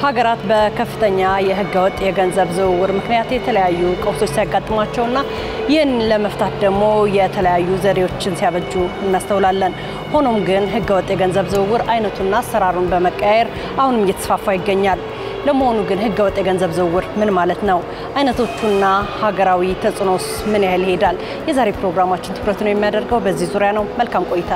ሀገራት በከፍተኛ የህገወጥ የገንዘብ ዝውውር ምክንያት የተለያዩ ቀውሶች ሲያጋጥሟቸውና ይህን ለመፍታት ደግሞ የተለያዩ ዘዴዎችን ሲያበጁ እናስተውላለን። ሆኖም ግን ህገወጥ የገንዘብ ዝውውር አይነቱና አሰራሩን በመቀያየር አሁንም እየተስፋፋ ይገኛል። ለመሆኑ ግን ህገወጥ የገንዘብ ዝውውር ምን ማለት ነው? አይነቶቹና ሀገራዊ ተጽዕኖስ ምን ያህል ይሄዳል? የዛሬ ፕሮግራማችን ትኩረት ነው የሚያደርገው በዚህ ዙሪያ ነው። መልካም ቆይታ።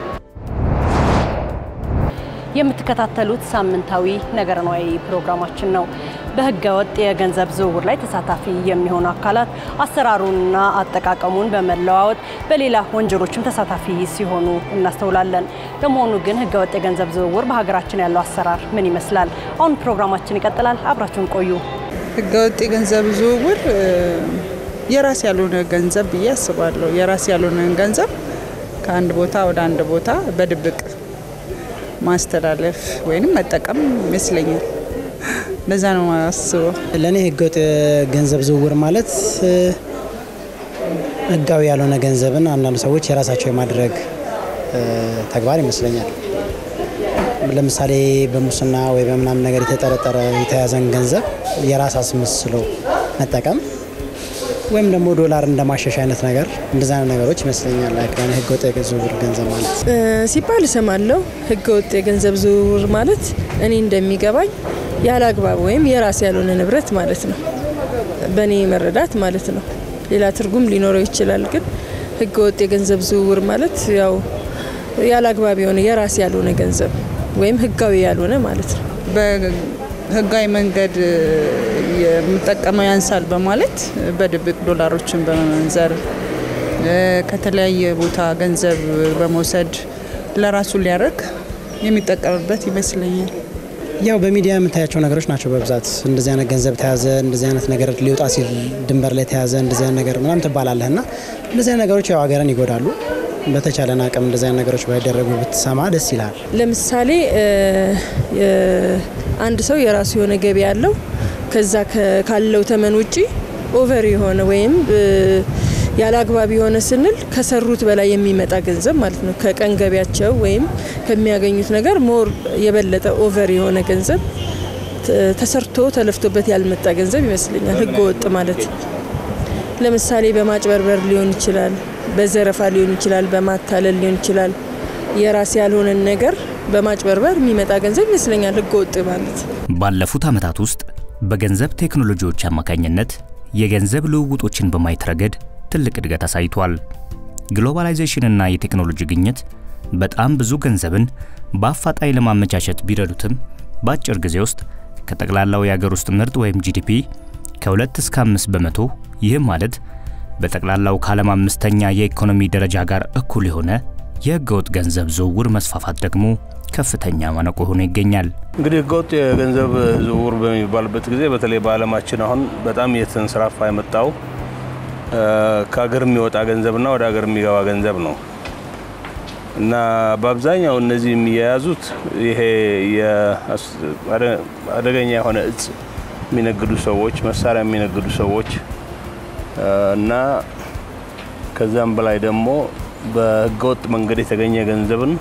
የምትከታተሉት ሳምንታዊ ነገረ ነዋይ ፕሮግራማችን ነው። በህገ ወጥ የገንዘብ ዝውውር ላይ ተሳታፊ የሚሆኑ አካላት አሰራሩንና አጠቃቀሙን በመለዋወጥ በሌላ ወንጀሎችም ተሳታፊ ሲሆኑ እናስተውላለን። ለመሆኑ ግን ህገ ወጥ የገንዘብ ዝውውር በሀገራችን ያለው አሰራር ምን ይመስላል? አሁን ፕሮግራማችን ይቀጥላል። አብራችሁን ቆዩ። ህገወጥ የገንዘብ ዝውውር የራስ ያልሆነ ገንዘብ ብዬ አስባለሁ። የራስ ያልሆነ ገንዘብ ከአንድ ቦታ ወደ አንድ ቦታ በድብቅ ማስተላለፍ ወይም መጠቀም ይመስለኛል። በዛ ነው አስበው። ለእኔ ህገወጥ ገንዘብ ዝውውር ማለት ህጋዊ ያልሆነ ገንዘብን አንዳንድ ሰዎች የራሳቸው የማድረግ ተግባር ይመስለኛል። ለምሳሌ በሙስና ወይ በምናምን ነገር የተጠረጠረ የተያዘን ገንዘብ የራስ አስመስሎ መጠቀም ወይም ደግሞ ዶላር እንደማሸሽ አይነት ነገር እንደዛ አይነት ነገሮች ይመስለኛል። ህገ ወጥ የዝውውር ገንዘብ ማለት ሲባል እሰማለሁ። ህገ ወጥ የገንዘብ ዝውውር ማለት እኔ እንደሚገባኝ ያለ አግባብ ወይም የራስ ያልሆነ ንብረት ማለት ነው፣ በእኔ መረዳት ማለት ነው። ሌላ ትርጉም ሊኖረው ይችላል። ግን ህገ ወጥ የገንዘብ ዝውውር ማለት ያው ያለ አግባብ የሆነ የራስ ያልሆነ ገንዘብ ወይም ህጋዊ ያልሆነ ማለት ነው። ህጋዊ መንገድ የምጠቀመው ያንሳል በማለት በድብቅ ዶላሮችን በመመንዘር ከተለያየ ቦታ ገንዘብ በመውሰድ ለራሱ ሊያደርግ የሚጠቀምበት ይመስለኛል። ያው በሚዲያ የምታያቸው ነገሮች ናቸው በብዛት እንደዚህ አይነት ገንዘብ ተያዘ፣ እንደዚህ አይነት ነገር ሊወጣ ሲል ድንበር ላይ ተያዘ፣ እንደዚህ አይነት ነገር ምናምን ትባላለህ እና እንደዚህ አይነት ነገሮች ያው ሀገርን ይጎዳሉ። በተቻለን አቅም እንደዚህ አይነት ነገሮች ባይደረጉ ብትሰማ ደስ ይላል። ለምሳሌ አንድ ሰው የራሱ የሆነ ገቢ ያለው ከዛ ካለው ተመን ውጪ ኦቨር የሆነ ወይም ያለ አግባብ የሆነ ስንል ከሰሩት በላይ የሚመጣ ገንዘብ ማለት ነው። ከቀን ገቢያቸው ወይም ከሚያገኙት ነገር ሞር የበለጠ ኦቨር የሆነ ገንዘብ ተሰርቶ ተለፍቶበት ያልመጣ ገንዘብ ይመስለኛል ህገ ወጥ ማለት። ለምሳሌ በማጭበርበር ሊሆን ይችላል፣ በዘረፋ ሊሆን ይችላል፣ በማታለል ሊሆን ይችላል። የራስ ያልሆነን ነገር በማጭበርበር የሚመጣ ገንዘብ ይመስለኛል ህገ ወጥ ማለት። ባለፉት ዓመታት ውስጥ በገንዘብ ቴክኖሎጂዎች አማካኝነት የገንዘብ ልውውጦችን በማየት ረገድ ትልቅ እድገት አሳይቷል። ግሎባላይዜሽንና የቴክኖሎጂ ግኝት በጣም ብዙ ገንዘብን በአፋጣኝ ለማመቻቸት ቢረዱትም በአጭር ጊዜ ውስጥ ከጠቅላላው የአገር ውስጥ ምርት ወይም ጂዲፒ ከ2 እስከ 5 በመቶ ይህም ማለት በጠቅላላው ከዓለም አምስተኛ የኢኮኖሚ ደረጃ ጋር እኩል የሆነ የህገወጥ ገንዘብ ዝውውር መስፋፋት ደግሞ ከፍተኛ ማነቆ ሆኖ ይገኛል። እንግዲህ ህገወጥ የገንዘብ ዝውውር በሚባልበት ጊዜ በተለይ በዓለማችን አሁን በጣም እየተንሰራፋ የመጣው ከሀገር የሚወጣ ገንዘብና ወደ ሀገር የሚገባ ገንዘብ ነው እና በአብዛኛው እነዚህ የሚያያዙት ይሄ አደገኛ የሆነ እጽ የሚነግዱ ሰዎች፣ መሳሪያ የሚነግዱ ሰዎች እና ከዛም በላይ ደግሞ በህገወጥ መንገድ የተገኘ ገንዘብን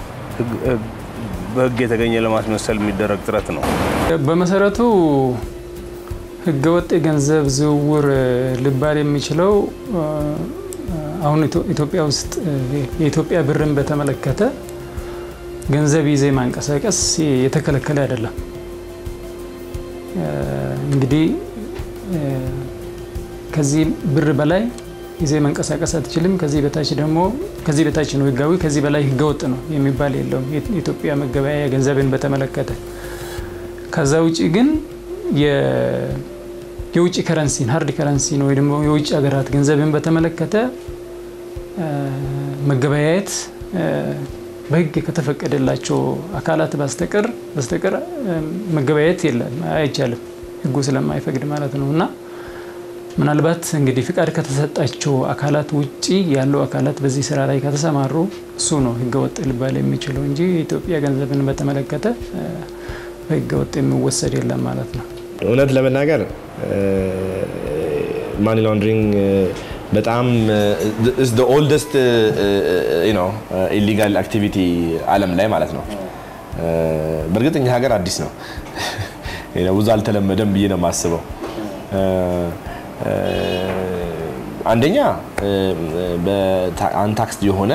በህግ የተገኘ ለማስመሰል የሚደረግ ጥረት ነው። በመሰረቱ ህገወጥ የገንዘብ ዝውውር ሊባል የሚችለው አሁን ኢትዮጵያ ውስጥ የኢትዮጵያ ብርን በተመለከተ ገንዘብ ይዜ ማንቀሳቀስ የተከለከለ አይደለም። እንግዲህ ከዚህ ብር በላይ ይዜ መንቀሳቀስ አትችልም። ከዚህ በታች ደግሞ ከዚህ በታች ነው ህጋዊ፣ ከዚህ በላይ ህገወጥ ነው የሚባል የለውም የኢትዮጵያ መገበያያ ገንዘብን በተመለከተ። ከዛ ውጭ ግን የውጭ ከረንሲን ሀርድ ከረንሲን ወይ ደግሞ የውጭ ሀገራት ገንዘብን በተመለከተ መገበያየት በህግ ከተፈቀደላቸው አካላት በስተቀር በስተቀር መገበያየት የለም አይቻልም፣ ህጉ ስለማይፈቅድ ማለት ነው እና ምናልባት እንግዲህ ፍቃድ ከተሰጣቸው አካላት ውጪ ያሉ አካላት በዚህ ስራ ላይ ከተሰማሩ እሱ ነው ህገወጥ ሊባል የሚችለው እንጂ የኢትዮጵያ ገንዘብን በተመለከተ በህገወጥ የሚወሰድ የለም ማለት ነው። እውነት ለመናገር ማኒ ላውንድሪንግ በጣም ኦልደስት ኢሊጋል አክቲቪቲ አለም ላይ ማለት ነው። በእርግጥ እኛ ሀገር አዲስ ነው ብዙ አልተለመደም ብዬ ነው የማስበው። አንደኛ አንታክስድ የሆነ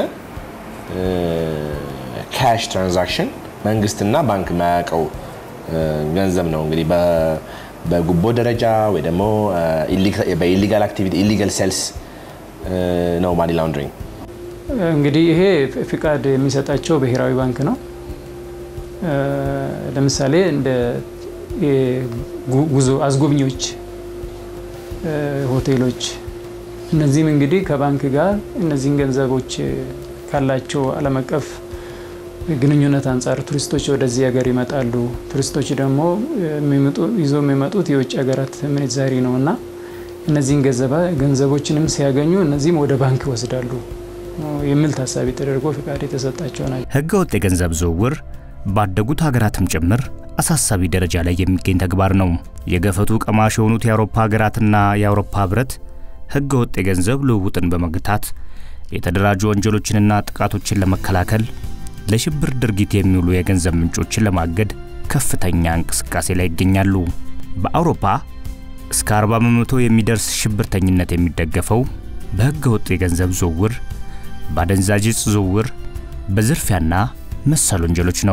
ካሽ ትራንዛክሽን መንግስትና ባንክ የማያውቀው ገንዘብ ነው። እንግዲህ በጉቦ ደረጃ ወይ ደግሞ በኢሊጋል አክቲቪቲ ኢሊጋል ሴልስ ነው ማኒ ላውንድሪንግ። እንግዲህ ይሄ ፍቃድ የሚሰጣቸው ብሔራዊ ባንክ ነው። ለምሳሌ እንደ ጉዞ አስጎብኚዎች፣ ሆቴሎች እነዚህም እንግዲህ ከባንክ ጋር እነዚህን ገንዘቦች ካላቸው ዓለም አቀፍ ግንኙነት አንጻር ቱሪስቶች ወደዚህ ሀገር ይመጣሉ። ቱሪስቶች ደግሞ ይዞ የሚመጡት የውጭ ሀገራት ምንዛሪ ነው እና እነዚህን ገንዘቦችንም ሲያገኙ እነዚህም ወደ ባንክ ይወስዳሉ የሚል ታሳቢ ተደርጎ ፍቃድ የተሰጣቸው ናቸው። ህገ ወጥ የገንዘብ ዝውውር ባደጉት ሀገራትም ጭምር አሳሳቢ ደረጃ ላይ የሚገኝ ተግባር ነው። የገፈቱ ቀማሽ የሆኑት የአውሮፓ ሀገራትና የአውሮፓ ህብረት ህገ ወጥ የገንዘብ ልውውጥን በመግታት የተደራጁ ወንጀሎችንና ጥቃቶችን ለመከላከል ለሽብር ድርጊት የሚውሉ የገንዘብ ምንጮችን ለማገድ ከፍተኛ እንቅስቃሴ ላይ ይገኛሉ። በአውሮፓ እስከ 40 በመቶ የሚደርስ ሽብርተኝነት የሚደገፈው በህገ ወጥ የገንዘብ ዝውውር፣ በአደንዛዥ ዕፅ ዝውውር፣ በዝርፊያና መሰል ወንጀሎች ነው።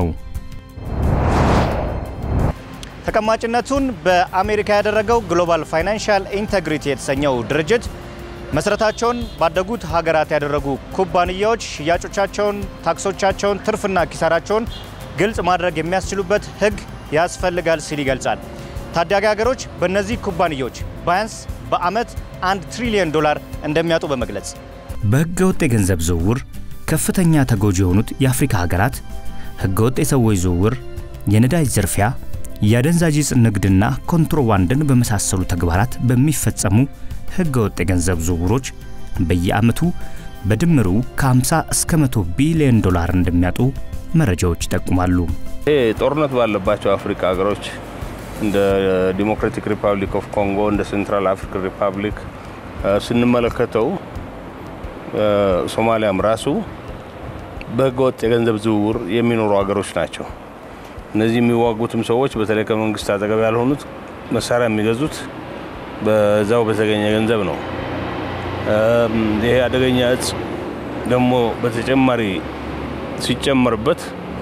ተቀማጭነቱን በአሜሪካ ያደረገው ግሎባል ፋይናንሻል ኢንተግሪቲ የተሰኘው ድርጅት መሰረታቸውን ባደጉት ሀገራት ያደረጉ ኩባንያዎች ሽያጮቻቸውን፣ ታክሶቻቸውን፣ ትርፍና ኪሳራቸውን ግልጽ ማድረግ የሚያስችሉበት ህግ ያስፈልጋል ሲል ይገልጻል። ታዳጊ ሀገሮች በእነዚህ ኩባንያዎች ቢያንስ በዓመት አንድ ትሪሊዮን ዶላር እንደሚያጡ በመግለጽ በህገ ወጥ የገንዘብ ዝውውር ከፍተኛ ተጎጂ የሆኑት የአፍሪካ ሀገራት ህገ ወጥ የሰዎች ዝውውር፣ የነዳጅ ዝርፊያ፣ የአደንዛዥ ዕፅ ንግድና ኮንትሮባንድን በመሳሰሉ ተግባራት በሚፈጸሙ ህገ ወጥ የገንዘብ ዝውውሮች በየዓመቱ በድምሩ ከ50 እስከ 100 ቢሊዮን ዶላር እንደሚያጡ መረጃዎች ይጠቁማሉ። ይሄ ጦርነት ባለባቸው አፍሪካ ሀገሮች እንደ ዲሞክራቲክ ሪፐብሊክ ኦፍ ኮንጎ፣ እንደ ሴንትራል አፍሪካን ሪፐብሊክ ስንመለከተው ሶማሊያም ራሱ በህገ ወጥ የገንዘብ ዝውውር የሚኖሩ ሀገሮች ናቸው። እነዚህ የሚዋጉትም ሰዎች በተለይ ከመንግስት አጠገብ ያልሆኑት መሳሪያ የሚገዙት በዛው በተገኘ ገንዘብ ነው። ይሄ አደገኛ እጽ ደግሞ በተጨማሪ ሲጨመርበት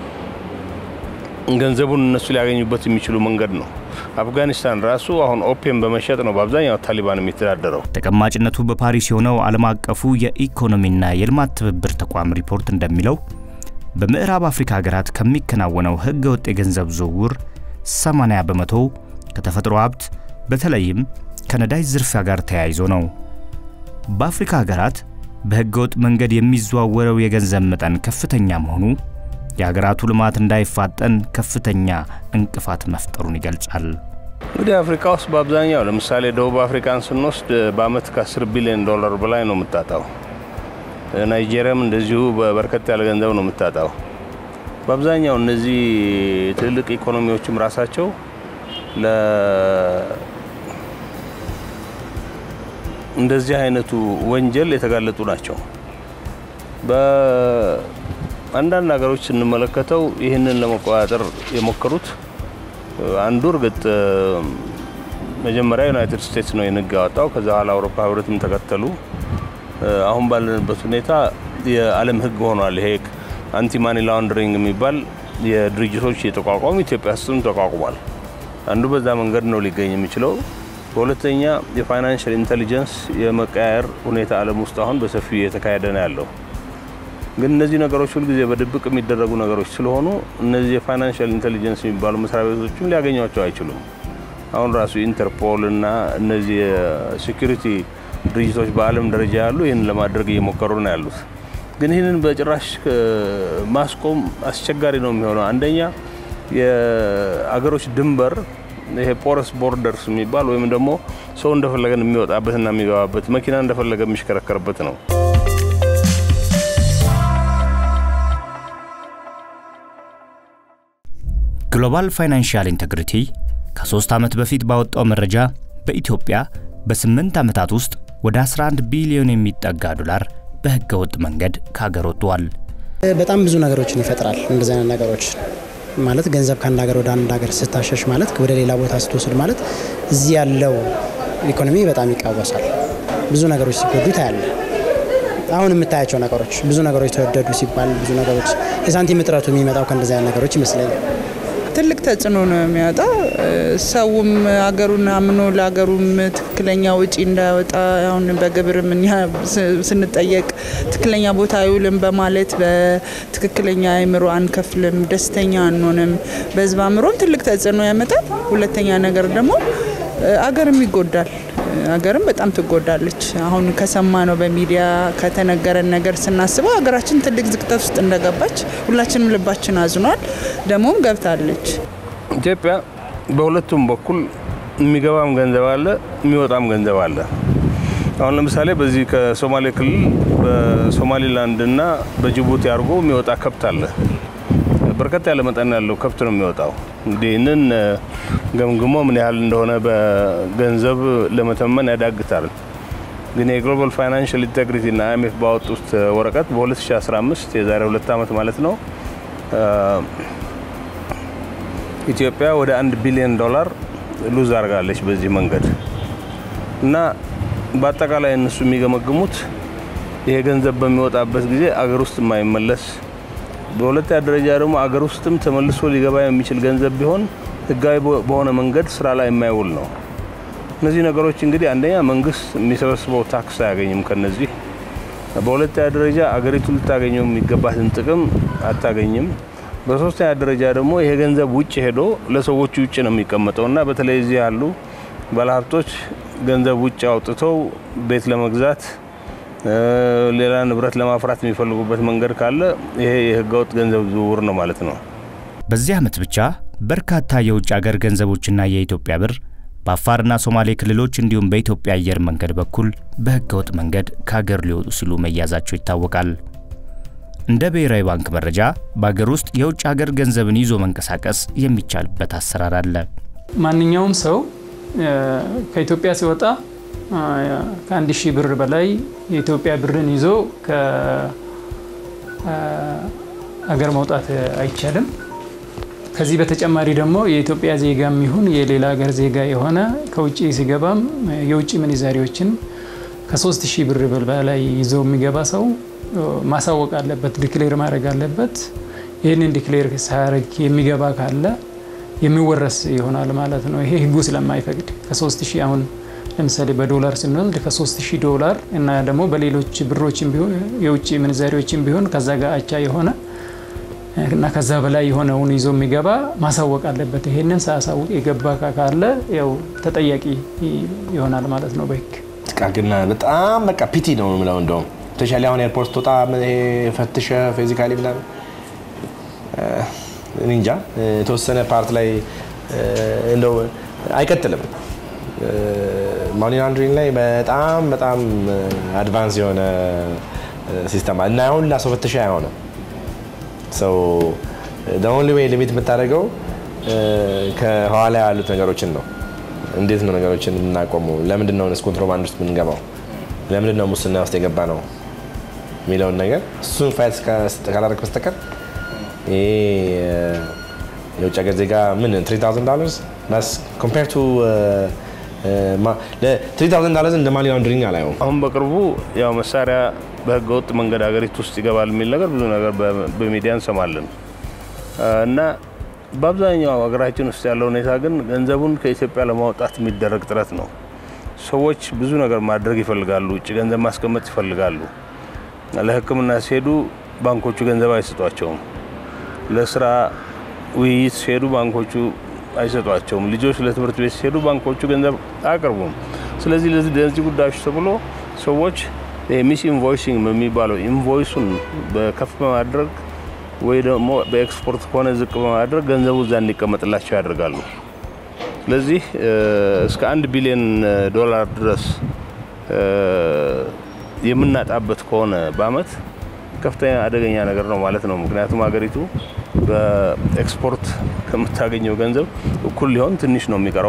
ገንዘቡን እነሱ ሊያገኙበት የሚችሉ መንገድ ነው። አፍጋኒስታን ራሱ አሁን ኦፒየም በመሸጥ ነው በአብዛኛው ታሊባን የሚተዳደረው። ተቀማጭነቱ በፓሪስ የሆነው ዓለም አቀፉ የኢኮኖሚና የልማት ትብብር ተቋም ሪፖርት እንደሚለው በምዕራብ አፍሪካ ሀገራት ከሚከናወነው ህገ ወጥ የገንዘብ ዝውውር 80 በመቶ ከተፈጥሮ ሀብት በተለይም ከነዳጅ ዝርፊያ ጋር ተያይዞ ነው። በአፍሪካ ሀገራት በህገ ወጥ መንገድ የሚዘዋወረው የገንዘብ መጠን ከፍተኛ መሆኑ የሀገራቱ ልማት እንዳይፋጠን ከፍተኛ እንቅፋት መፍጠሩን ይገልጻል። እንግዲህ አፍሪካ ውስጥ በአብዛኛው ለምሳሌ ደቡብ አፍሪካን ስንወስድ በአመት ከ10 ቢሊዮን ዶላር በላይ ነው የምታጣው። ናይጄሪያም እንደዚሁ በበርከት ያለ ገንዘብ ነው የምታጣው። በአብዛኛው እነዚህ ትልልቅ ኢኮኖሚዎችም ራሳቸው እንደዚህ አይነቱ ወንጀል የተጋለጡ ናቸው። በአንዳንድ ሀገሮች ስንመለከተው ይህንን ለመቆጣጠር የሞከሩት አንዱ እርግጥ መጀመሪያ ዩናይትድ ስቴትስ ነው የህግ ያወጣው። ከዛ በኋላ አውሮፓ ህብረትም ተከተሉ። አሁን ባለንበት ሁኔታ የዓለም ህግ ሆኗል። ይሄ አንቲ ማኒ ላውንደሪንግ የሚባል የድርጅቶች የተቋቋሙ ኢትዮጵያ ውስጥም ተቋቁሟል። አንዱ በዛ መንገድ ነው ሊገኝ የሚችለው። በሁለተኛ የፋይናንሽል ኢንቴሊጀንስ የመቀያየር ሁኔታ ዓለም ውስጥ አሁን በሰፊው እየተካሄደ ነው ያለው። ግን እነዚህ ነገሮች ሁልጊዜ በድብቅ የሚደረጉ ነገሮች ስለሆኑ እነዚህ የፋይናንሽል ኢንቴሊጀንስ የሚባሉ መስሪያ ቤቶችም ሊያገኟቸው አይችሉም። አሁን ራሱ ኢንተርፖል እና እነዚህ የሴኩሪቲ ድርጅቶች በዓለም ደረጃ ያሉ ይህን ለማድረግ እየሞከሩ ነው ያሉት። ግን ይህንን በጭራሽ ማስቆም አስቸጋሪ ነው የሚሆነው። አንደኛ የአገሮች ድንበር ይሄ ፖረስ ቦርደርስ የሚባል ወይም ደግሞ ሰው እንደፈለገን የሚወጣበትና የሚገባበት መኪና እንደፈለገ የሚሽከረከርበት ነው። ግሎባል ፋይናንሻል ኢንተግሪቲ ከሶስት ዓመት በፊት ባወጣው መረጃ በኢትዮጵያ በስምንት ዓመታት ውስጥ ወደ 11 ቢሊዮን የሚጠጋ ዶላር በህገ ወጥ መንገድ ከሀገር ወጥቷል። በጣም ብዙ ነገሮችን ይፈጥራል። እንደዚህ አይነት ነገሮች ማለት ገንዘብ ከአንድ ሀገር ወደ አንድ ሀገር ስታሸሽ ማለት ወደ ሌላ ቦታ ስትወስድ ማለት እዚህ ያለው ኢኮኖሚ በጣም ይቃወሳል። ብዙ ነገሮች ሲጎዱ ታያለ። አሁን የምታያቸው ነገሮች ብዙ ነገሮች ተወደዱ ሲባል ብዙ ነገሮች የሳንቲም እጥረቱ የሚመጣው ከእንደዚህ አይነት ነገሮች ይመስለኛል። ትልቅ ተጽዕኖ ነው የሚያወጣ። ሰውም ሀገሩን አምኖ ለሀገሩም ትክክለኛ ውጪ እንዳያወጣ አሁን በግብርም እኛ ስንጠየቅ ትክክለኛ ቦታ አይውልም በማለት በትክክለኛ አእምሮ አንከፍልም፣ ደስተኛ አንሆንም። በህዝብ አእምሮም ትልቅ ተጽዕኖ ያመጣል። ሁለተኛ ነገር ደግሞ አገርም ይጎዳል። ሀገርም በጣም ትጎዳለች። አሁን ከሰማ ነው በሚዲያ ከተነገረን ነገር ስናስበው ሀገራችን ትልቅ ዝቅጠት ውስጥ እንደገባች ሁላችንም ልባችን አዝኗል። ደግሞም ገብታለች። ኢትዮጵያ በሁለቱም በኩል የሚገባም ገንዘብ አለ፣ የሚወጣም ገንዘብ አለ። አሁን ለምሳሌ በዚህ ከሶማሌ ክልል በሶማሊላንድ እና በጅቡቲ አድርጎ የሚወጣ ከብት አለ። በርከት ያለ መጠን ያለው ከብት ነው የሚወጣው። እንግዲህ ይህንን ገምግሞ ምን ያህል እንደሆነ በገንዘብ ለመተመን ያዳግታል። ግን የግሎባል ፋይናንሽል ኢንቴግሪቲ እና አይኤምኤፍ ባወጡት ወረቀት በ2015 የዛሬ ሁለት ዓመት ማለት ነው ኢትዮጵያ ወደ አንድ ቢሊዮን ዶላር ሉዝ አድርጋለች በዚህ መንገድ እና በአጠቃላይ እነሱ የሚገመግሙት ይሄ ገንዘብ በሚወጣበት ጊዜ አገር ውስጥ የማይመለስ በሁለተኛ ደረጃ ደግሞ አገር ውስጥም ተመልሶ ሊገባ የሚችል ገንዘብ ቢሆን ህጋዊ በሆነ መንገድ ስራ ላይ የማይውል ነው። እነዚህ ነገሮች እንግዲህ አንደኛ መንግስት የሚሰበስበው ታክስ አያገኝም ከነዚህ። በሁለተኛ ደረጃ አገሪቱ ልታገኘው የሚገባትን ጥቅም አታገኝም። በሶስተኛ ደረጃ ደግሞ ይሄ ገንዘብ ውጭ ሄዶ ለሰዎቹ ውጭ ነው የሚቀመጠው እና በተለይ እዚህ ያሉ ባለሀብቶች ገንዘብ ውጭ አውጥተው ቤት ለመግዛት ሌላ ንብረት ለማፍራት የሚፈልጉበት መንገድ ካለ ይሄ የህገወጥ ገንዘብ ዝውውር ነው ማለት ነው። በዚህ ዓመት ብቻ በርካታ የውጭ አገር ገንዘቦችና የኢትዮጵያ ብር በአፋርና ሶማሌ ክልሎች እንዲሁም በኢትዮጵያ አየር መንገድ በኩል በህገወጥ መንገድ ከሀገር ሊወጡ ሲሉ መያዛቸው ይታወቃል። እንደ ብሔራዊ ባንክ መረጃ በአገር ውስጥ የውጭ ሀገር ገንዘብን ይዞ መንቀሳቀስ የሚቻልበት አሰራር አለ። ማንኛውም ሰው ከኢትዮጵያ ሲወጣ ከአንድ ሺህ ብር በላይ የኢትዮጵያ ብርን ይዞ ከሀገር መውጣት አይቻልም። ከዚህ በተጨማሪ ደግሞ የኢትዮጵያ ዜጋም ይሁን የሌላ ሀገር ዜጋ የሆነ ከውጭ ሲገባም የውጭ ምንዛሪዎችን ከሶስት ሺህ ብር በላይ ይዞ የሚገባ ሰው ማሳወቅ አለበት፣ ዲክሌር ማድረግ አለበት። ይህንን ዲክሌር ሳያደርግ የሚገባ ካለ የሚወረስ ይሆናል ማለት ነው። ይሄ ህጉ ስለማይፈቅድ ከሶስት ሺህ አሁን ለምሳሌ በዶላር ስንወስድ ከሶስት ሺህ ዶላር እና ደግሞ በሌሎች ብሮችም ቢሆን የውጭ ምንዛሪዎችም ቢሆን ከዛ ጋር አቻ የሆነ እና ከዛ በላይ የሆነውን ይዞ የሚገባ ማሳወቅ አለበት። ይሄንን ሳያሳውቅ የገባ ካለ ያው ተጠያቂ ይሆናል ማለት ነው በህግ። ጥቃቅና በጣም በቃ ፒቲ ነው የምለው እንደውም ስፔሻሊ አሁን ኤርፖርት ስትወጣ ፈትሸ ፊዚካሊ ምናምን እንጃ የተወሰነ ፓርት ላይ እንደው አይቀጥልም። ማኒ ላንድሪንግ ላይ በጣም በጣም አድቫንስ የሆነ ሲስተም እና ሁላ ሰው ፈትሻ አይሆንም። ሰው ኦንሊ ዌይ ሊሚት የምታደርገው ከኋላ ያሉት ነገሮችን ነው። እንዴት ነው ነገሮችን የምናቆመው? ለምንድን ነው ኮንትሮባንድ ውስጥ የምንገባው? ለምንድን ነው ሙስና ውስጥ የገባ ነው የሚለውን ነገር እሱን ፋይት ካላደረግ በስተቀር ይሄ የውጭ ሀገር ዜጋ ምን 3000 ዶላርስ በስ ኮምፔር ቱ 3000 ዶላርስ እንደ ማኒ ላንድሪንግ አላየውም። አሁን በቅርቡ ያው መሳሪያ በህገወጥ መንገድ ሀገሪቱ ውስጥ ይገባል የሚል ነገር ብዙ ነገር በሚዲያ እንሰማለን እና በአብዛኛው ሀገራችን ውስጥ ያለው ሁኔታ ግን ገንዘቡን ከኢትዮጵያ ለማውጣት የሚደረግ ጥረት ነው። ሰዎች ብዙ ነገር ማድረግ ይፈልጋሉ። ውጭ ገንዘብ ማስቀመጥ ይፈልጋሉ። ለሕክምና ሲሄዱ ባንኮቹ ገንዘብ አይሰጧቸውም። ለስራ ውይይት ሲሄዱ ባንኮቹ አይሰጧቸውም። ልጆች ለትምህርት ቤት ሲሄዱ ባንኮቹ ገንዘብ አያቀርቡም። ስለዚህ ለዚህ ጉዳዮች ተብሎ ሰዎች ሚስ ኢንቮይሲንግ የሚባለው ኢንቮይሱን በከፍ በማድረግ ወይ ደግሞ በኤክስፖርት ከሆነ ዝቅ በማድረግ ገንዘቡ እዛ እንዲቀመጥላቸው ያደርጋሉ። ስለዚህ እስከ አንድ ቢሊዮን ዶላር ድረስ የምናጣበት ከሆነ በአመት ከፍተኛ አደገኛ ነገር ነው ማለት ነው። ምክንያቱም ሀገሪቱ በኤክስፖርት ከምታገኘው ገንዘብ እኩል ሊሆን ትንሽ ነው የሚቀረው።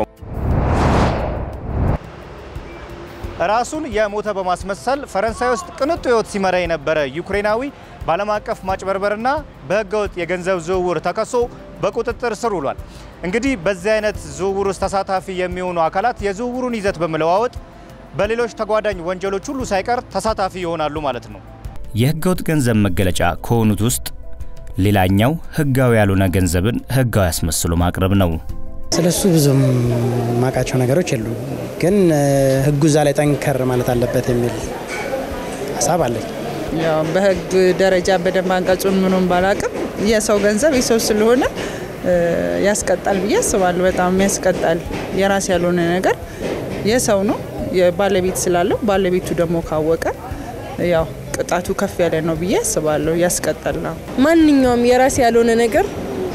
ራሱን የሞተ በማስመሰል ፈረንሳይ ውስጥ ቅንጡ ህይወት ሲመራ የነበረ ዩክሬናዊ በዓለም አቀፍ ማጭበርበርና በህገወጥ የገንዘብ ዝውውር ተከሶ በቁጥጥር ስር ውሏል። እንግዲህ በዚህ አይነት ዝውውር ውስጥ ተሳታፊ የሚሆኑ አካላት የዝውውሩን ይዘት በመለዋወጥ በሌሎች ተጓዳኝ ወንጀሎች ሁሉ ሳይቀር ተሳታፊ ይሆናሉ ማለት ነው። የህገወጥ ገንዘብ መገለጫ ከሆኑት ውስጥ ሌላኛው ህጋዊ ያልሆነ ገንዘብን ህጋዊ አስመስሎ ማቅረብ ነው። ስለሱ ብዙም ማቃቸው ነገሮች የሉ፣ ግን ህጉ እዛ ላይ ጠንከር ማለት አለበት የሚል ሀሳብ አለኝ። ያው በህግ ደረጃ በደንብ አንቀጹን ምኑን ባላቅም የሰው ገንዘብ የሰው ስለሆነ ያስቀጣል ብዬ አስባለሁ። በጣም ያስቀጣል። የራስ ያልሆነ ነገር የሰው ነው ባለቤት ስላለው ባለቤቱ ደግሞ ካወቀ ያው ቅጣቱ ከፍ ያለ ነው ብዬ አስባለሁ። ያስቀጣል ነው። ማንኛውም የራስ ያልሆነ ነገር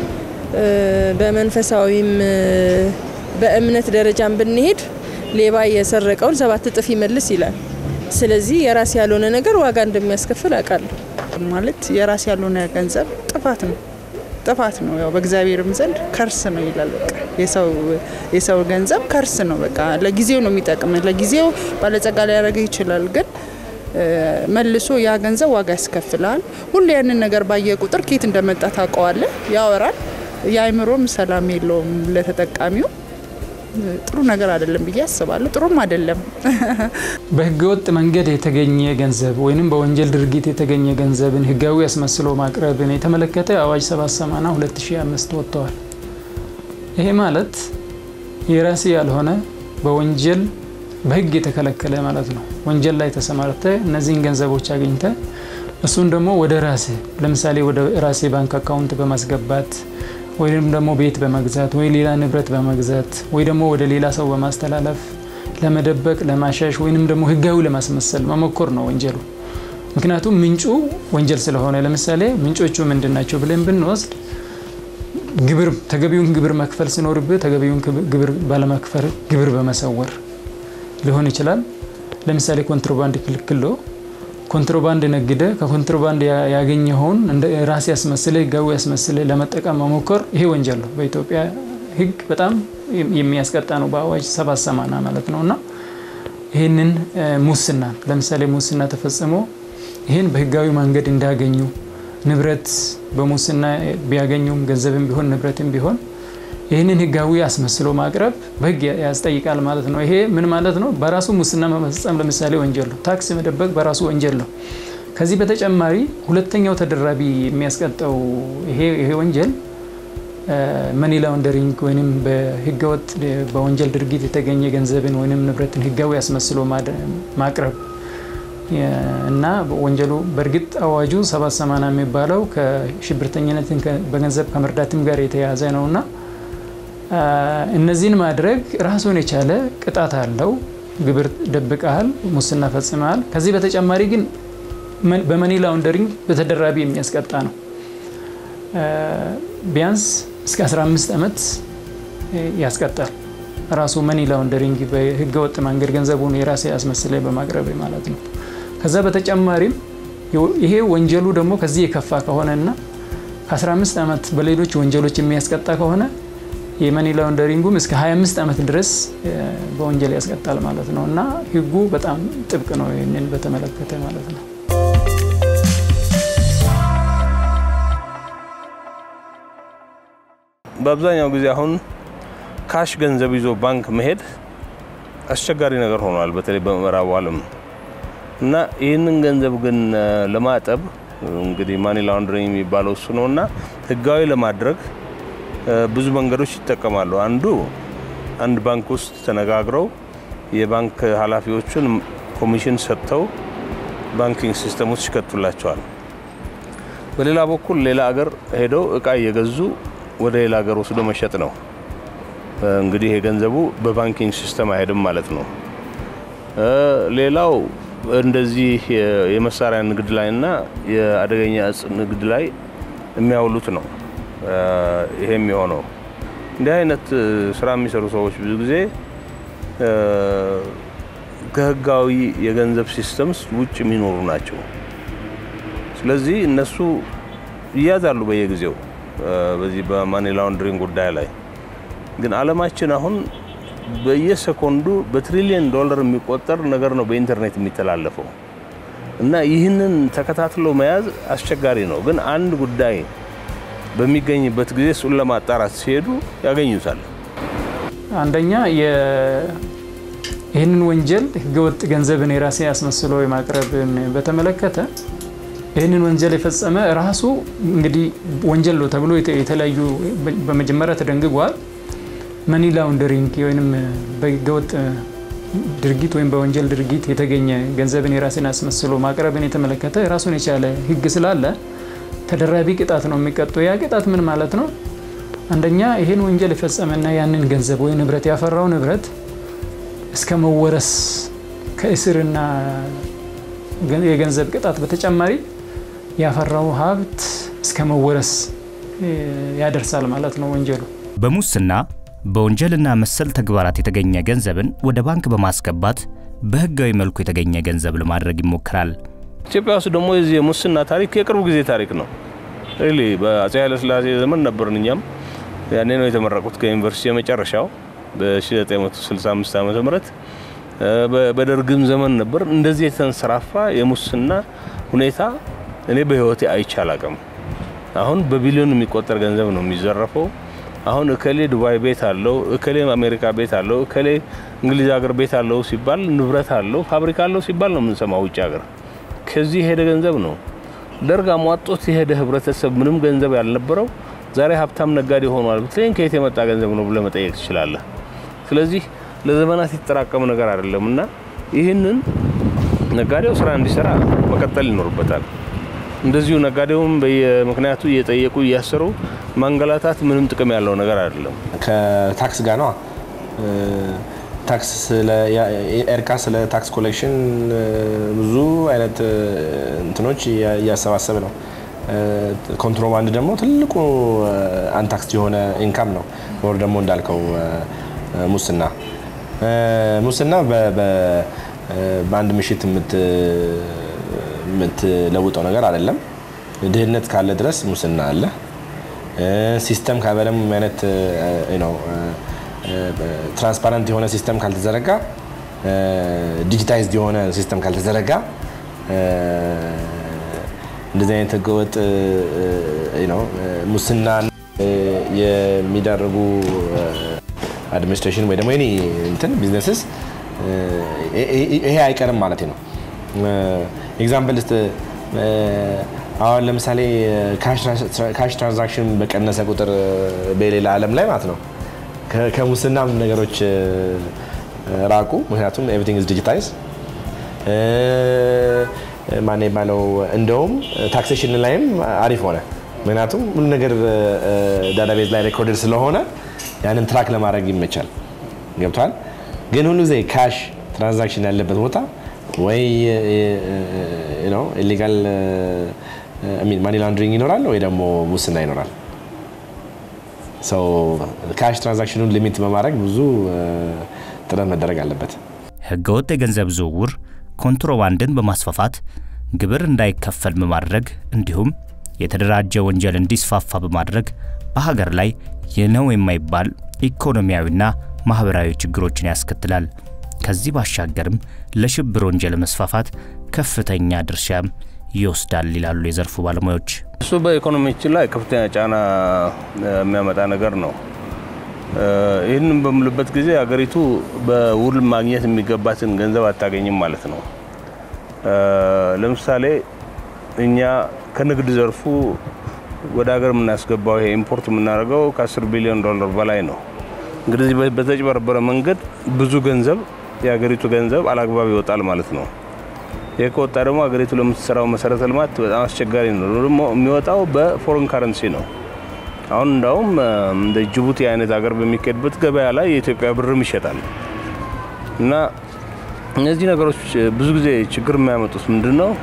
በመንፈሳዊም በእምነት ደረጃም ብንሄድ ሌባ የሰረቀውን ሰባት እጥፍ ይመልስ ይላል። ስለዚህ የራስ ያልሆነ ነገር ዋጋ እንደሚያስከፍል አውቃለሁ። ማለት የራስ ያልሆነ ገንዘብ ጥፋት ነው ጥፋት ነው። ያው በእግዚአብሔርም ዘንድ ከርስ ነው ይላል። በቃ የሰው ገንዘብ ከርስ ነው። በቃ ለጊዜው ነው የሚጠቅም፣ ለጊዜው ባለጸጋ ሊያደርግ ይችላል፣ ግን መልሶ ያ ገንዘብ ዋጋ ያስከፍላል። ሁሉ ያንን ነገር ባየ ቁጥር ኬት እንደመጣ ታውቀዋለህ፣ ያወራል። የአእምሮም ሰላም የለውም ለተጠቃሚው። ጥሩ ነገር አይደለም ብዬ አስባለሁ። ጥሩም አይደለም። በህገወጥ መንገድ የተገኘ ገንዘብ ወይም በወንጀል ድርጊት የተገኘ ገንዘብን ህጋዊ አስመስሎ ማቅረብን የተመለከተ አዋጅ 780 2005 ወጥተዋል። ይሄ ማለት የራሴ ያልሆነ በወንጀል በህግ የተከለከለ ማለት ነው። ወንጀል ላይ ተሰማርተ እነዚህን ገንዘቦች አግኝተ እሱን ደግሞ ወደ ራሴ ለምሳሌ ወደ ራሴ ባንክ አካውንት በማስገባት ወይም ደግሞ ቤት በመግዛት ወይ ሌላ ንብረት በመግዛት ወይ ደግሞ ወደ ሌላ ሰው በማስተላለፍ ለመደበቅ፣ ለማሻሽ ወይንም ደግሞ ህጋዊ ለማስመሰል መሞከር ነው ወንጀሉ። ምክንያቱም ምንጩ ወንጀል ስለሆነ፣ ለምሳሌ ምንጮቹ ምንድን ናቸው ብለን ብንወስድ ግብር ተገቢውን ግብር መክፈል ሲኖርብህ ተገቢውን ግብር ባለመክፈል ግብር በመሰወር ሊሆን ይችላል። ለምሳሌ ኮንትሮባንድ ክልክሎ ኮንትሮባንድ ነግደ ከኮንትሮባንድ ያገኘኸውን እንደ ራስ ያስመስለ ህጋዊ ያስመስለ ለመጠቀም መሞከር ይሄ ወንጀል ነው። በኢትዮጵያ ህግ በጣም የሚያስቀጣ ነው። በአዋጅ ሰባት ሰማና ማለት ነው። እና ይህንን ሙስና ለምሳሌ ሙስና ተፈጽሞ ይህን በህጋዊ መንገድ እንዳገኙ ንብረት በሙስና ቢያገኙም ገንዘብም ቢሆን ንብረትም ቢሆን ይህንን ህጋዊ አስመስሎ ማቅረብ በህግ ያስጠይቃል ማለት ነው። ይሄ ምን ማለት ነው? በራሱ ሙስና መፈጸም ለምሳሌ ወንጀል ነው። ታክስ መደበቅ በራሱ ወንጀል ነው። ከዚህ በተጨማሪ ሁለተኛው ተደራቢ የሚያስቀጣው ይሄ ወንጀል መኒ ላውንደሪንግ ወይም በህገወጥ በወንጀል ድርጊት የተገኘ ገንዘብን ወይም ንብረትን ህጋዊ አስመስሎ ማቅረብ እና ወንጀሉ በእርግጥ አዋጁ ሰባት ሰማንያ የሚባለው ከሽብርተኝነትን በገንዘብ ከመርዳትም ጋር የተያያዘ ነው እና እነዚህን ማድረግ ራሱን የቻለ ቅጣት አለው። ግብር ደብቀሃል፣ ሙስና ፈጽመሃል። ከዚህ በተጨማሪ ግን በመኒ ላውንደሪንግ በተደራቢ የሚያስቀጣ ነው። ቢያንስ እስከ 15 ዓመት ያስቀጣል። ራሱ መኒ ላውንደሪንግ በህገወጥ መንገድ ገንዘቡን የራሴ አስመስለ በማቅረብ ማለት ነው። ከዛ በተጨማሪም ይሄ ወንጀሉ ደግሞ ከዚህ የከፋ ከሆነና ከ15 ዓመት በሌሎች ወንጀሎች የሚያስቀጣ ከሆነ የመኒ ላውንደሪንጉም እስከ 25 ዓመት ድረስ በወንጀል ያስቀጣል ማለት ነው እና ህጉ በጣም ጥብቅ ነው ይህንን በተመለከተ ማለት ነው። በአብዛኛው ጊዜ አሁን ካሽ ገንዘብ ይዞ ባንክ መሄድ አስቸጋሪ ነገር ሆኗል፣ በተለይ በምዕራቡ ዓለም እና ይህንን ገንዘብ ግን ለማጠብ እንግዲህ ማኒ ላውንደሪንግ የሚባለው እሱ ነው እና ህጋዊ ለማድረግ ብዙ መንገዶች ይጠቀማሉ። አንዱ አንድ ባንክ ውስጥ ተነጋግረው የባንክ ኃላፊዎቹን ኮሚሽን ሰጥተው ባንኪንግ ሲስተም ውስጥ ይከቱላቸዋል። በሌላ በኩል ሌላ ሀገር ሄደው እቃ እየገዙ ወደ ሌላ ሀገር ወስዶ መሸጥ ነው። እንግዲህ የገንዘቡ በባንኪንግ ሲስተም አይሄድም ማለት ነው። ሌላው እንደዚህ የመሳሪያ ንግድ ላይ እና የአደገኛ እጽ ንግድ ላይ የሚያውሉት ነው። ይሄ የሚሆነው እንዲህ አይነት ስራ የሚሰሩ ሰዎች ብዙ ጊዜ ከህጋዊ የገንዘብ ሲስተምስ ውጭ የሚኖሩ ናቸው። ስለዚህ እነሱ ይያዛሉ በየጊዜው በዚህ በማኒ ላውንደሪንግ ጉዳይ ላይ ግን አለማችን አሁን በየሰኮንዱ በትሪሊየን ዶላር የሚቆጠር ነገር ነው በኢንተርኔት የሚተላለፈው እና ይህንን ተከታትሎ መያዝ አስቸጋሪ ነው። ግን አንድ ጉዳይ በሚገኝበት ጊዜ እሱን ለማጣራት ሲሄዱ ያገኙታል። አንደኛ ይህንን ወንጀል ህገወጥ ገንዘብን የራሴ አስመስሎ የማቅረብን በተመለከተ ይህንን ወንጀል የፈጸመ ራሱ እንግዲህ ወንጀል ነው ተብሎ የተለያዩ በመጀመሪያ ተደንግጓል። መኒ ላውንደሪንግ ወይም በህገወጥ ድርጊት ወይም በወንጀል ድርጊት የተገኘ ገንዘብን የራስን አስመስሎ ማቅረብን የተመለከተ ራሱን የቻለ ህግ ስላለ ተደራቢ ቅጣት ነው የሚቀጠው። ያ ቅጣት ምን ማለት ነው? አንደኛ ይህን ወንጀል የፈጸመና ያንን ገንዘብ ወይ ንብረት ያፈራው ንብረት እስከ መወረስ ከእስርና የገንዘብ ቅጣት በተጨማሪ ያፈራው ሀብት እስከ መወረስ ያደርሳል ማለት ነው ወንጀሉ። በሙስና በወንጀልና መሰል ተግባራት የተገኘ ገንዘብን ወደ ባንክ በማስገባት በህጋዊ መልኩ የተገኘ ገንዘብ ለማድረግ ይሞክራል። ኢትዮጵያ ውስጥ ደግሞ የዚህ የሙስና ታሪክ የቅርብ ጊዜ ታሪክ ነው። ሪሊ በአፄ ኃይለሥላሴ ዘመን ነበርን። እኛም ያኔ ነው የተመረቁት ከዩኒቨርሲቲ የመጨረሻው በ1965 ዓ ም በደርግም ዘመን ነበር። እንደዚህ የተንሰራፋ የሙስና ሁኔታ እኔ በህይወቴ አይቼ አላቅም። አሁን በቢሊዮን የሚቆጠር ገንዘብ ነው የሚዘረፈው። አሁን እከሌ ዱባይ ቤት አለው፣ እከሌ አሜሪካ ቤት አለው፣ እከሌ እንግሊዝ ሀገር ቤት አለው ሲባል ንብረት አለው፣ ፋብሪካ አለው ሲባል ነው የምንሰማው ውጭ ሀገር። ከዚህ የሄደ ገንዘብ ነው። ደርግ አሟጦት የሄደ ህብረተሰብ ምንም ገንዘብ ያልነበረው ዛሬ ሀብታም ነጋዴ ሆኗል ብትለኝ ከየት የመጣ ገንዘብ ነው ብለህ መጠየቅ ትችላለህ። ስለዚህ ለዘመናት የተጠራቀመ ነገር አይደለም እና ይህንን ነጋዴው ስራ እንዲሰራ መቀጠል ይኖርበታል። እንደዚሁ ነጋዴውም በየምክንያቱ እየጠየቁ እያሰሩ ማንገላታት ምንም ጥቅም ያለው ነገር አይደለም። ከታክስ ጋር ነዋ። ታክስ ኤርካ ስለ ታክስ ኮሌክሽን ብዙ አይነት እንትኖች እያሰባሰብ ነው። ኮንትሮባንድ ደግሞ ትልቁ አንታክስ የሆነ ኢንካም ነው። ወር ደግሞ እንዳልከው ሙስና ሙስና በአንድ ምሽት የምትለውጠው ነገር አይደለም። ድህነት ካለ ድረስ ሙስና አለ። ሲስተም ካበለም አይነት ነው ትራንስፓረንት የሆነ ሲስተም ካልተዘረጋ፣ ዲጂታይዝድ የሆነ ሲስተም ካልተዘረጋ እንደዚህ አይነት ህገወጥ ሙስና የሚዳርጉ አድሚኒስትሬሽን ወይ ደግሞ ኒ እንትን ቢዝነስስ ይሄ አይቀርም ማለት ነው። ኤግዛምፕል ስ አሁን ለምሳሌ ካሽ ትራንዛክሽን በቀነሰ ቁጥር በሌላ ዓለም ላይ ማለት ነው ከሙስናም ነገሮች ራቁ። ምክንያቱም ኤቭሪቲንግ ኢዝ ዲጂታይዝ ማን የባለው እንደውም ታክሴሽን ላይም አሪፍ ሆነ። ምክንያቱም ሁሉ ነገር ዳታቤዝ ላይ ሬኮርድድ ስለሆነ ያንን ትራክ ለማድረግ ይመቻል። ገብቷል። ግን ሁሉ ጊዜ ካሽ ትራንዛክሽን ያለበት ቦታ ወይ ኢሊጋል ማኒ ላንድሪንግ ይኖራል ወይ ደግሞ ሙስና ይኖራል። ካሽ ትራንዛክሽኑን ሊሚት በማድረግ ብዙ ጥረት መደረግ አለበት። ህገወጥ የገንዘብ ዝውውር ኮንትሮባንድን በማስፋፋት ግብር እንዳይከፈል በማድረግ እንዲሁም የተደራጀ ወንጀል እንዲስፋፋ በማድረግ በሀገር ላይ ይህ ነው የማይባል ኢኮኖሚያዊና ማህበራዊ ችግሮችን ያስከትላል። ከዚህ ባሻገርም ለሽብር ወንጀል መስፋፋት ከፍተኛ ድርሻም ይወስዳል ይላሉ የዘርፉ ባለሙያዎች። እሱ በኢኮኖሚያችን ላይ ከፍተኛ ጫና የሚያመጣ ነገር ነው። ይህንን በምልበት ጊዜ አገሪቱ በውል ማግኘት የሚገባትን ገንዘብ አታገኝም ማለት ነው። ለምሳሌ እኛ ከንግድ ዘርፉ ወደ ሀገር የምናስገባው ይሄ ኢምፖርት የምናደርገው ከ10 ቢሊዮን ዶላር በላይ ነው። እንግዲህ በተጭበረበረ መንገድ ብዙ ገንዘብ የሀገሪቱ ገንዘብ አላግባብ ይወጣል ማለት ነው። ይህ ከወጣ ደግሞ ሀገሪቱ ለምትሰራው መሰረተ ልማት በጣም አስቸጋሪ ነው። ደግሞ የሚወጣው በፎሬን ካረንሲ ነው። አሁን እንዳውም እንደ ጅቡቲ አይነት ሀገር በሚካሄድበት ገበያ ላይ የኢትዮጵያ ብርም ይሸጣል እና እነዚህ ነገሮች ብዙ ጊዜ ችግር የሚያመጡት ምንድን ነው?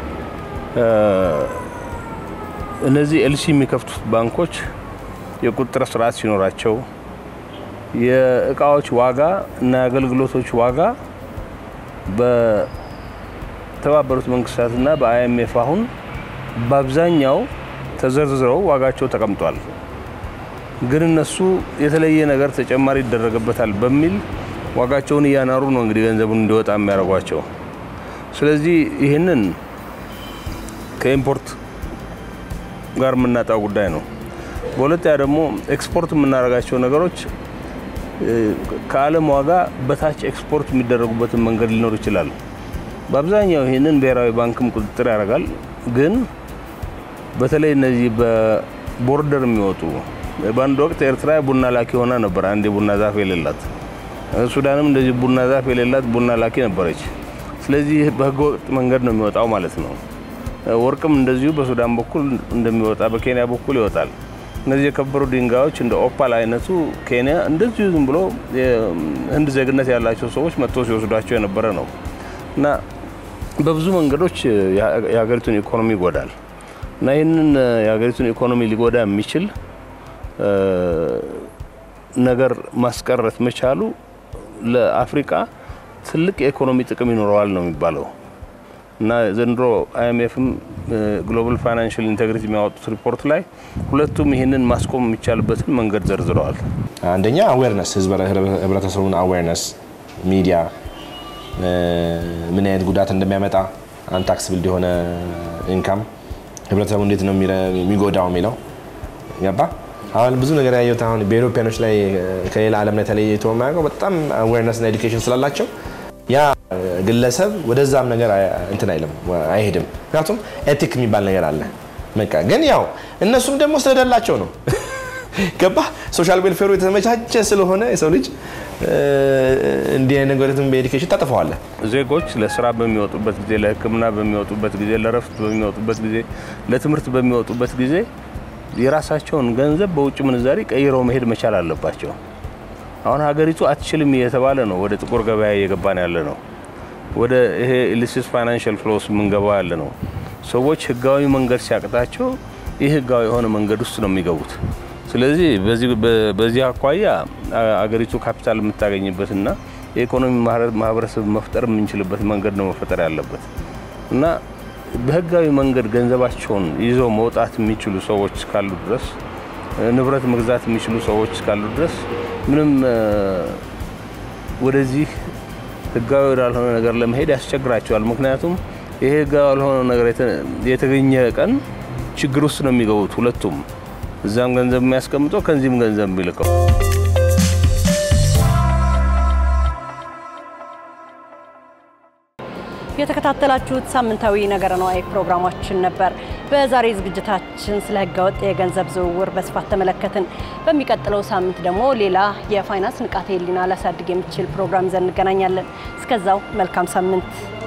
እነዚህ ኤልሲ የሚከፍቱት ባንኮች የቁጥጥር ስርዓት ሲኖራቸው የእቃዎች ዋጋ እና የአገልግሎቶች ዋጋ በተባበሩት መንግስታትና በአይኤምኤፍ አሁን በአብዛኛው ተዘርዝረው ዋጋቸው ተቀምጧል። ግን እነሱ የተለየ ነገር ተጨማሪ ይደረግበታል በሚል ዋጋቸውን እያናሩ ነው እንግዲህ ገንዘቡን እንዲወጣ የሚያደርጓቸው። ስለዚህ ይህንን ከኢምፖርት ጋር የምናጣው ጉዳይ ነው። በሁለተኛ ደግሞ ኤክስፖርት የምናደርጋቸው ነገሮች ከዓለም ዋጋ በታች ኤክስፖርት የሚደረጉበትን መንገድ ሊኖር ይችላል። በአብዛኛው ይህንን ብሔራዊ ባንክም ቁጥጥር ያደርጋል። ግን በተለይ እነዚህ በቦርደር የሚወጡ በአንድ ወቅት ኤርትራ ቡና ላኪ ሆና ነበር፣ አንድ የቡና ዛፍ የሌላት። ሱዳንም እንደዚህ ቡና ዛፍ የሌላት ቡና ላኪ ነበረች። ስለዚህ በህገ ወጥ መንገድ ነው የሚወጣው ማለት ነው። ወርቅም እንደዚሁ በሱዳን በኩል እንደሚወጣ በኬንያ በኩል ይወጣል። እነዚህ የከበሩ ድንጋዮች እንደ ኦፓል አይነቱ ኬንያ እንደዚሁ ዝም ብሎ ህንድ ዜግነት ያላቸው ሰዎች መጥቶ ሲወስዷቸው የነበረ ነው እና በብዙ መንገዶች የሀገሪቱን ኢኮኖሚ ይጎዳል እና ይህንን የሀገሪቱን ኢኮኖሚ ሊጎዳ የሚችል ነገር ማስቀረት መቻሉ ለአፍሪካ ትልቅ የኢኮኖሚ ጥቅም ይኖረዋል ነው የሚባለው እና ዘንድሮ አይኤምኤፍም ግሎባል ፋይናንሽል ኢንቴግሪቲ የሚያወጡት ሪፖርት ላይ ሁለቱም ይህንን ማስቆም የሚቻልበትን መንገድ ዘርዝረዋል። አንደኛ አዌርነስ፣ ህብረተሰቡን አዌርነስ፣ ሚዲያ ምን አይነት ጉዳት እንደሚያመጣ አንታክስብል የሆነ ኢንካም ህብረተሰቡ እንዴት ነው የሚጎዳው የሚለው ገባ። አሁን ብዙ ነገር ያየሁት አሁን በኢሮፒያኖች ላይ ከሌላ ዓለም ላይ ተለይቶ የማያውቀው በጣም አዌርነስና ኤዱኬሽን ስላላቸው ያ ግለሰብ ወደዛም ነገር እንትን አይልም አይሄድም። ምክንያቱም ኤቲክ የሚባል ነገር አለ። በቃ ግን ያው እነሱም ደግሞ ስለደላቸው ነው ገባ። ሶሻል ዌልፌሩ የተመቻቸ ስለሆነ የሰው ልጅ እንዲህ አይነት ነገሮችን በኤዱኬሽን ታጥፈዋለ። ዜጎች ለስራ በሚወጡበት ጊዜ፣ ለሕክምና በሚወጡበት ጊዜ፣ ለረፍት በሚወጡበት ጊዜ፣ ለትምህርት በሚወጡበት ጊዜ የራሳቸውን ገንዘብ በውጭ ምንዛሪ ቀይረው መሄድ መቻል አለባቸው። አሁን ሀገሪቱ አትችልም እየተባለ ነው ወደ ጥቁር ገበያ እየገባን ያለ ነው። ወደ ይሄ ኢሊሲት ፋይናንሽል ፍሎስ የምንገባው ያለ ነው። ሰዎች ህጋዊ መንገድ ሲያቅታቸው ይህ ህጋዊ የሆነ መንገድ ውስጥ ነው የሚገቡት። ስለዚህ በዚህ አኳያ አገሪቱ ካፒታል የምታገኝበትና የኢኮኖሚ ማህበረሰብ መፍጠር የምንችልበት መንገድ ነው መፈጠር ያለበት እና በህጋዊ መንገድ ገንዘባቸውን ይዘው መውጣት የሚችሉ ሰዎች እስካሉ ድረስ ንብረት መግዛት የሚችሉ ሰዎች እስካሉ ድረስ ምንም ወደዚህ ህጋዊ ወዳልሆነ ነገር ለመሄድ ያስቸግራቸዋል። ምክንያቱም ይሄ ህጋዊ ያልሆነ ነገር የተገኘ ቀን ችግር ውስጥ ነው የሚገቡት ሁለቱም፣ እዛም ገንዘብ የሚያስቀምጠው ከዚህም ገንዘብ የሚልከው። የተከታተላችሁት ሳምንታዊ ነገረ ነዋይ ፕሮግራማችን ነበር። በዛሬ ዝግጅታችን ስለ ህገወጥ የገንዘብ ዝውውር በስፋት ተመለከትን። በሚቀጥለው ሳምንት ደግሞ ሌላ የፋይናንስ ንቃተ ህሊና ሊያሳድግ የሚችል ፕሮግራም ይዘን እንገናኛለን። እስከዛው መልካም ሳምንት